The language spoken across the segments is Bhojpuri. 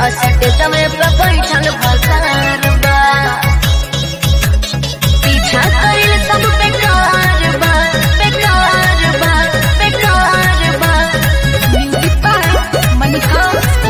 असटे समय पे बैठल भसार बा पीछा कइल सब बेकार बा बेकार बा बेकार बा म्यूजिक बाय मनिका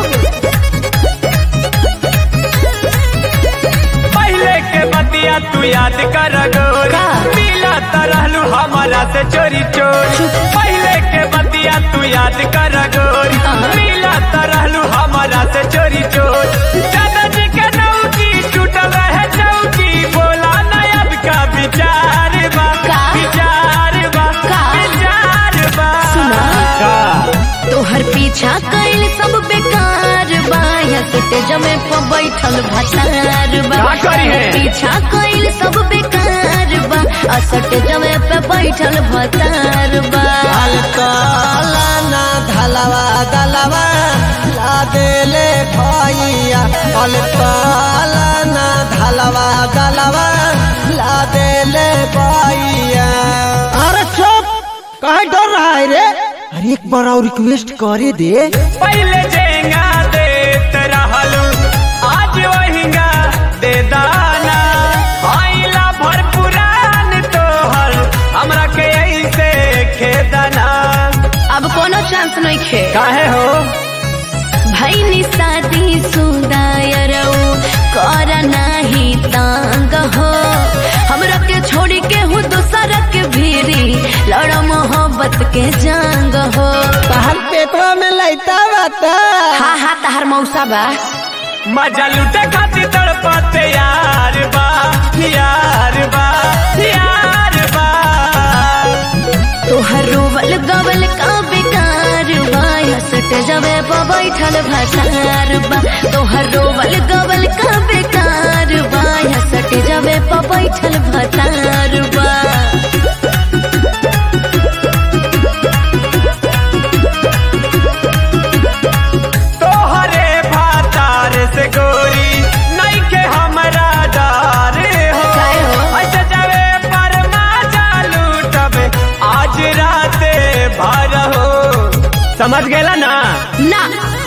पहले के बतिया तू याद कर गोरी का? मिला तरहलू हमारा से चोरी चोरी पहले के बतिया तू याद कर गोरी हाँ। मिला तरहलू हमारा से चोरी चोरी दादाजी के नौकी टूटल है चौकी बोला नयब का विचार बा का? विचार बा का? विचार बा सुना। का तोहर पीछा कइल सब बेकार बा हसटे जमे पे बैठल भसार बा का करी है? पीछा कइल सब बेकार बा असटे जमे पे बैठल भसार बा अलकाला ना धलवा दलवा ला देले भैया अलकाला ना धलवा दलवा ला देले भैया अरे चुप कहाँ डर रहा है रे अरे एक बार और रिक्वेस्ट करे दे पहले जेंगा देत रहलू आज वहींगा दे दाना आइला भर पुरान तोहर हमरा के ऐसे खेदना अब कोनो चांस नहीं खे काहे हो भैनी शादी सुदायरऊ कर नाही तांग हो हमरा के छोड़ी के हूँ दूसरा के भीरी लड़ मोहब्बत के जांग हो तहर पेटवा में लैता बता हा हा तहर मौसा बा मजा लूटे खातिर तड़पते यार बा यार बा यार बा तोहर रोवल गवल का बेकार बा हसट जबे पे बैठल भसार बा तोहर रोवल गवल का बेकार बा हसट जबे पे बैठल भसार बा तोहरे भातार से गोरी नहीं के हमरा डर हो काहे हो? अच्छा जावे पर मजा लूटब आज राते भर हो समझ गेला ना ना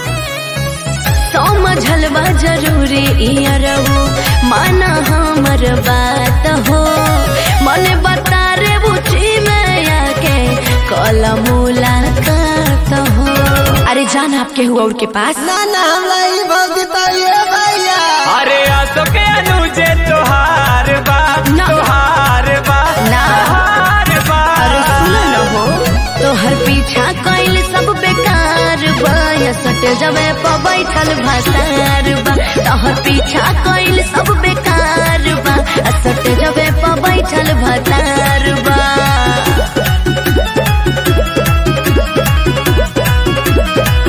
समझल बा जरूरी इयरहु माना हमर बात हो मने बता रे बुची में आके कल मुलाकात हो अरे जान आपके हुआ और के पास ना ना हमरा ई भग बताइए भैया अरे आसो के अनुजे तोहार बा ना। तोहार बा ना। तोहार बा अरे सुनो न हो तोहर पीछा कइल सब बेकार बा या सट जबे प बैठल भसार बा तोहर पीछा कइल सब बेकार बा आ सट जबे प बैठल भसार बा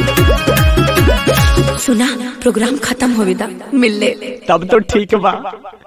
सुना प्रोग्राम खत्म होवे दा मिल ले तब तो ठीक बा